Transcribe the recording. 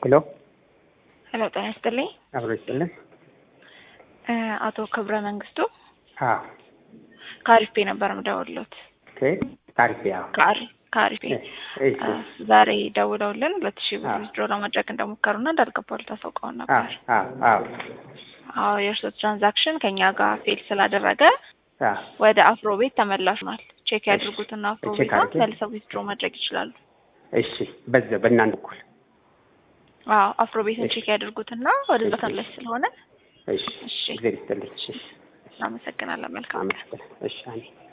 ሄሎ ሄሎ ጤና ይስጥልኝ። አብሮ ይስጥልን። እ አቶ ክብረ መንግስቱ አዎ ከአሪፍ ፔ ነበር የምደውልዎት። ከየት? ታሪክ ያው ከአሪ- ከአሪፍ ፔ እሺ እ ዛሬ ደውለውልን ሁለት ሺህ ብር አዎ። ዊዝድሮ ለማድረግ እንደሞከሩና እንዳልገባሉ ታሳውቀውን አዎ ነበር። አዎ አዎ አዎ የእርስዎ ትራንዛክሽን ከኛ ጋር ፌል ስላደረገ አዎ ወደ አፍሮ ቤት ተመላሽ ሆኗል። ቼክ ያድርጉትና አፍሮ ቼክ ቤት አድርጌ። መልሰው ዊዝድሮ ማድረግ ይችላሉ። እሺ በዛ በእናንተ በኩል አዎ አፍሮ ቤትን እሺ። ቼክ ያድርጉትና ወደዛ እሺ። ተመላሽ ስለሆነ እሺ እሺ እግዚአብሔር ይስጥልኝ። እሺ እናመሰግናለን። መልካም ቀን። አመሰግናለሁ። እሺ አሜን